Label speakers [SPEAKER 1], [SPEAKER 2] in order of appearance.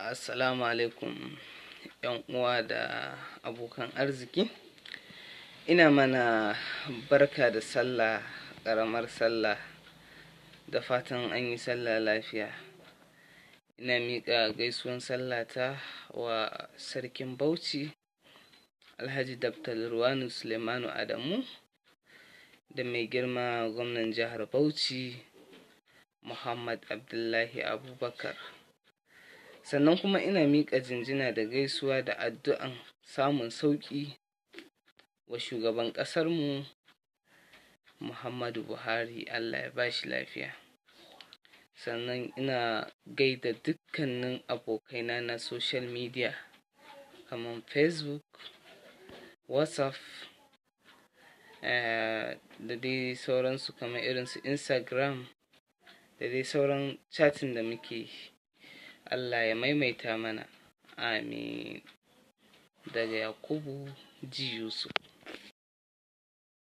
[SPEAKER 1] Assalamu alaikum ‘yan uwa da abokan arziki. Ina mana barka da sallah, ƙaramar sallah da fatan an yi sallah lafiya. Ina miƙa gaisuwan sallata wa Sarkin Bauchi Alhaji Dr. Ruwanu Suleimanu Adamu da mai girma gwamnan jihar Bauchi Muhammad Abdullahi Abubakar. Sannan kuma ina miƙa jinjina da gaisuwa da addu'an samun sauƙi wa shugaban ƙasarmu Muhammadu Buhari. Allah ya ba shi lafiya. Sannan ina gaida dukkanin abokaina na social media kamar Facebook, WhatsApp, eh, da dai sauransu kamar irin su Instagram da dai sauran chatting da muke. Allah ya maimaita mana. Amin. Daga Yakubu Ji Yusuf.